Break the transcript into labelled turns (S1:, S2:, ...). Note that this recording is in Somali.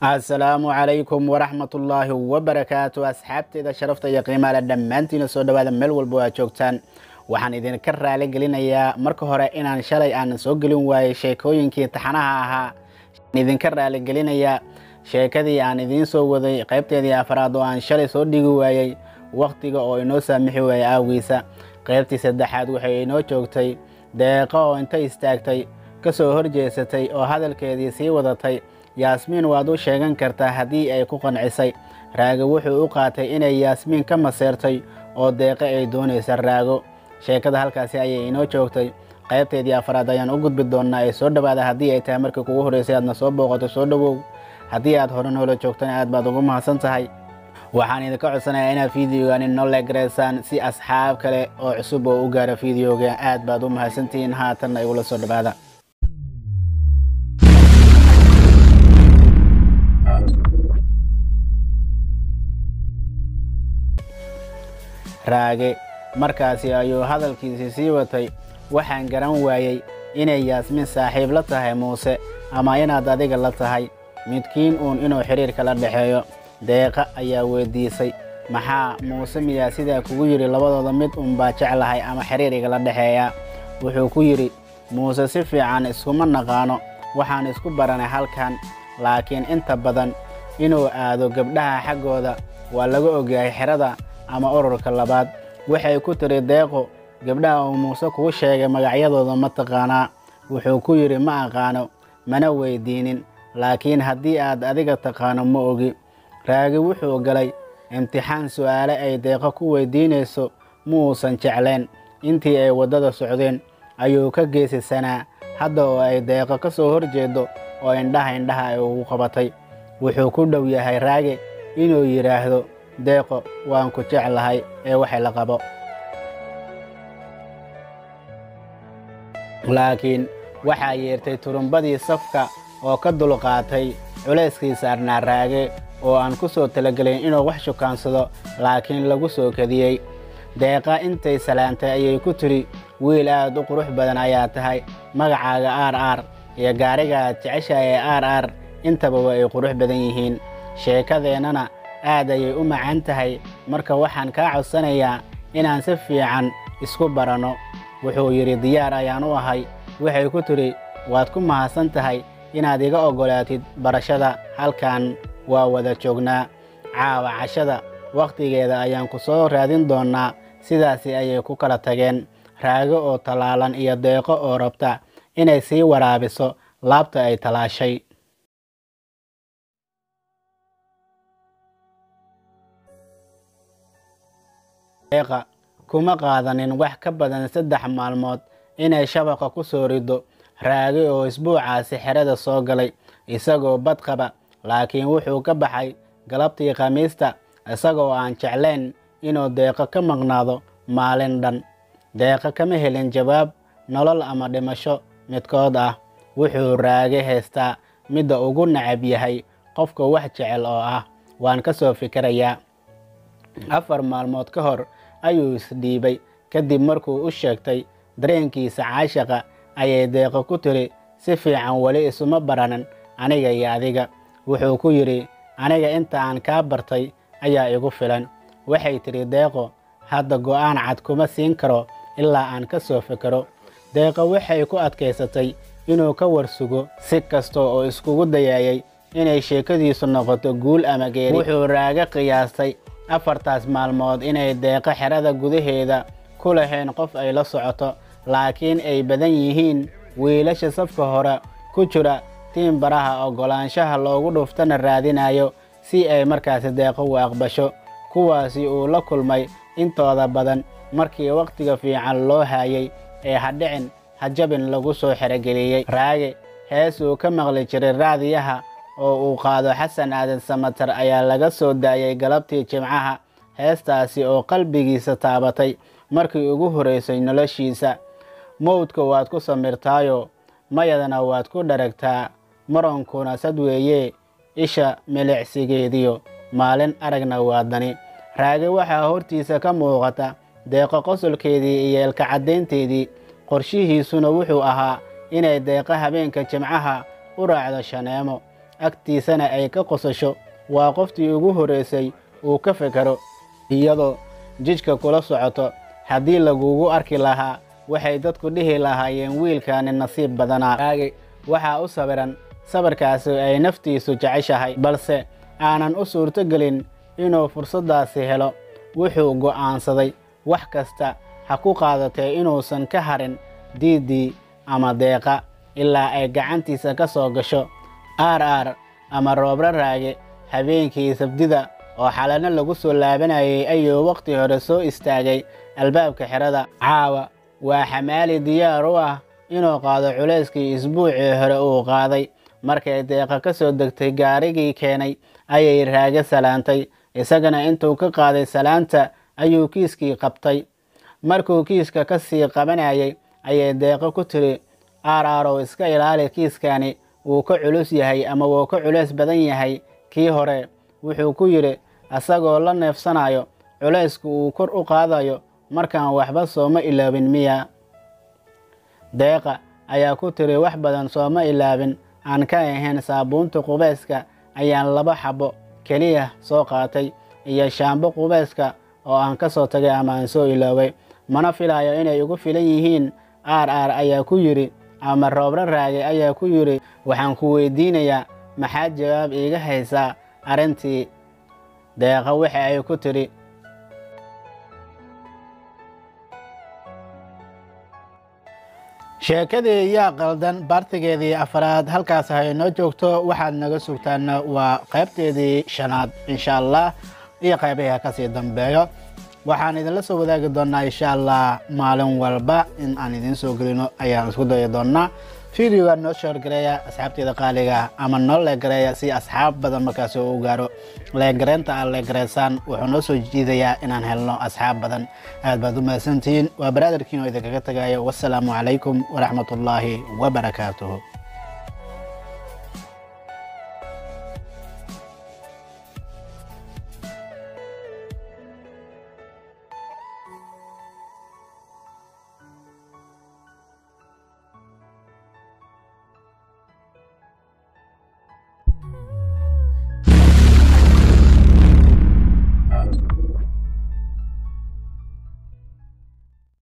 S1: asalaamu calaykum waraxmatullaahi wabarakaatu asxaabteeda sharafta iyo qiimaale dhammaantiina soo dhawaada meel walba waa joogtaan waxaan idinka raali gelinayaa marka hore inaan shalay aan soo gelin waayey sheekooyinkii taxanaha ahaa idinka raali gelinayaa sheekadii aan idiin soo waday qaybteedii afraad oo aan shalay soo dhigi waayey wakhtiga oo inoo saamixi waayey aawiisa qaybtii saddexaad waxay inoo joogtay deeqo oo inta istaagtay ka soo horjeesatay oo hadalkeedii sii wadatay yaasmiin waad u sheegan kartaa haddii ay ku qancisay raago wuxuu u qaatay inay yaasmiin ka maseertay oo deeqo ay doonaysa raago sheekada halkaasi ayay inoo joogtay qaybteedii afraad ayaan u gudbi doonnaa ee soo dhowaada haddii ay tahay markii kugu horreysay aadna soo booqato soo dhowow haddii aad hore noola joogtana aad baad ugu mahadsan tahay waxaan idinka codsanayaa inaad fideogan inoo leegaraysaan si asxaab kale oo cusub oo u gaara fideoga aad baad u mahadsantihiin haatanna igula soo dhowaada raage markaasi ayuu hadalkiisii sii watay waxaan garan waayey inay yaasmiin saaxiib la tahay muuse ama inaad adiga la tahay midkiin uun inuu xidhiirka la dhexeeyo deeqa ayaa weyddiisay maxaa muuse miyaa sidaa kugu yidhi labadooda mid unbaa jeclahay ama xidhiir igala dhexeeya wuxuu ku yidhi muuse si fiican iskuma naqaano waxaan isku baranay halkan laakiin inta badan inuu aado gabdhaha xaggooda waa laga ogyahay xerada ama ururka labaad waxay ku tiri deeqo gabdhaha uu muuse kuu sheegay magacyadooda ma taqaanaa wuxuu ku yidhi ma aqaano mana weyddiinin laakiin haddii aad adiga taqaano ma ogi raagi wuxuu galay imtixaan su'aale ay deeqo ku weyddiinayso ma uusan jeclayn intii ay waddada socdeen ayuu ka geesisanaa hadda oo ay deeqo ka soo hor jeedo oo indhaha indhaha ay ugu qabatay wuxuu ku dhow yahay raage inuu yidhaahdo deeqo waan ku jeclahay ee waxay la qabo laakiin waxaa yeertay turumbadii safka oo ka dulqaatay culayskii saarnaa raage oo aan ku soo talagelin inuu wax shukaansado laakiin lagu soo kadiyey deeqa intay salaantay ayay ku tidhi wiil aad u qurux badan ayaa tahay magacaaga aar aar iyo gaarigaad jeceshahay ee aar aar intaba waa ay qurux badan yihiin sheekadeennana aad ayay u macaan tahay marka waxaan kaa codsanayaa inaan si fiican isku baranno wuxuu yidhi diyaar ayaan u ahay waxay ku tidhi waad ku mahadsan tahay inaad iga oggolaatid barashada halkan waa wada joognaa caawa cashada wakhtigeeda ayaan ku soo raadin doonnaa sidaasi ayay ku kala tageen raago oo tallaalan iyo deeqo oo rabta inay sii waraabiso laabta ay talaashay deeqa kuma qaadanin wax ka badan saddex maalmood inay shabaqa ku soo riddo raage oo isbuucaasi xerada soo galay isagoo bad qaba laakiin wuxuu ka baxay galabtii khamiista isagoo aan jeclayn inuu deeqo ka maqnaado maalin dhan deeqo kama helin jawaab nolol ama dhimasho midkood ah wuxuu raage haystaa midda ugu nacab yahay qofka wax jecel oo ah waan ka soo fikirayaa afar maalmood ka hor ayuu isdhiibay kadib markuu u sheegtay dareenkiisa caashaqa ayay deeqo ku tiri si fiican weli isuma baranan aniga iyo adiga wuxuu ku yidhi aniga inta aan kaa bartay ayaa igu filan waxay tidhi deeqo hadda go'aan cad kuma siin karo ilaa aan ka soo fikiro deeqo waxay ku adkaysatay inuu ka warsugo si kasta oo iskugu dayaayay inay sheekadiisu noqoto guul ama geeri wuxuu raaga qiyaastay afartaas maalmood inay deeqo xerada gudaheeda ku lahayn qof ay la socoto laakiin ay badan yihiin wiilasha safka hore ku jira tiin baraha oggolaanshaha loogu dhuftana raadinayo si ay markaasi deeqo u aqbasho kuwaasi uu la kulmay intooda badan markii wakhtiga fiican loo haayay ee hadhicin hajabin lagu soo xerogeliyey raage hees uu ka maqli jiray raadiyaha oo uu qaado xasan aadan samatar ayaa laga soo daayay galabtii jimcaha heestaasi oo qalbigiisa taabatay markii ugu horraysay noloshiisa mowdka waad ku samirtaayo mayadana waad ku dharagtaa maronkuna sad weeye isha milicsigeediyo maalin aragna waa dani raage waxaa hortiisa ka muuqata deeqo qosolkeedii iyo elka caddaynteedii qorshihiisuna wuxuu ahaa inay deeqo habeenka jimcaha u raacdo shaneemo agtiisana ay ka qosasho waa qoftii ugu horreysay uu ka fekero iyadoo jidhka kula socoto haddii lagugu arki lahaa waxay dadku dhihi lahaayeen wiilkaani nasiib badanaa raagi waxaa u sawiran sawirkaasi ay naftiisu jeceshahay balse aanan u suurtogelin inuu fursaddaasi helo wuxuu go'aansaday wax kasta ha ku qaadatee inuusan ka harin diiddii ama deeqa ilaa ay gacantiisa ka soo gasho aar aar ama roobra raage habeenkii sabdida oo xalano lagu soo laabanayay ayuu wakhti hore soo istaagay albaabka xerada caawa waa xamaali diyaar u ah inuu qaado culayskii isbuucii hore uu qaaday markay deeqa ka soo degtay gaarigii keenay ayay raage salaantay isagana intuu ka qaaday salaanta ayuu kiiskii qabtay markuu kiiska ka sii qabanayay ayay deeqo ku tiri aaraarow iska ilaali kiiskani wuu ka culus yahay ama wuu ka culays badan yahay kii hore wuxuu ku yidhi asagoo la neefsanayo culaysku uu kor u qaadayo markaan waxba sooma ilaabin miya deeqa ayaa ku tiri wax badan sooma ilaabin aan ka ahayn saabuunta qubayska ayaan laba xabo keliya soo qaatay iyo shaambo qubayska oo aan ka soo tagay ama aan soo iloobay mana filayo inay igu filan yihiin aar aar ayaa ku yidhi ama roobra raage ayaa ku yidhi waxaan ku weydiinayaa maxaad jawaab iiga haysaa arrintii deeqa waxa ay ku tidhi sheekadii yaa qaldan baartigeedii afaraad halkaas ha inoo joogto waxaad naga sugtaan waa qaybteedii shanaad insha allah iyo qaybaha kasii dambeeyo waxaan idinla soo wadaagi doonaa insha allah maalin walba in aan idiin soo gelino ayaan isku dayi doonaa videoga noo sheergareeya asxaabteeda qaaliga ama noo leegareeya si asxaab badan markaasi u gaaro leegareynta aad leegareysaan wuxuu noo soo jiidayaa inaan helno asxaab badan aad baad u mahadsantihiin waa baraadarkiin oo idinkaga tagayo wassalaamu calaykum waraxmatullaahi wabarakaatuhu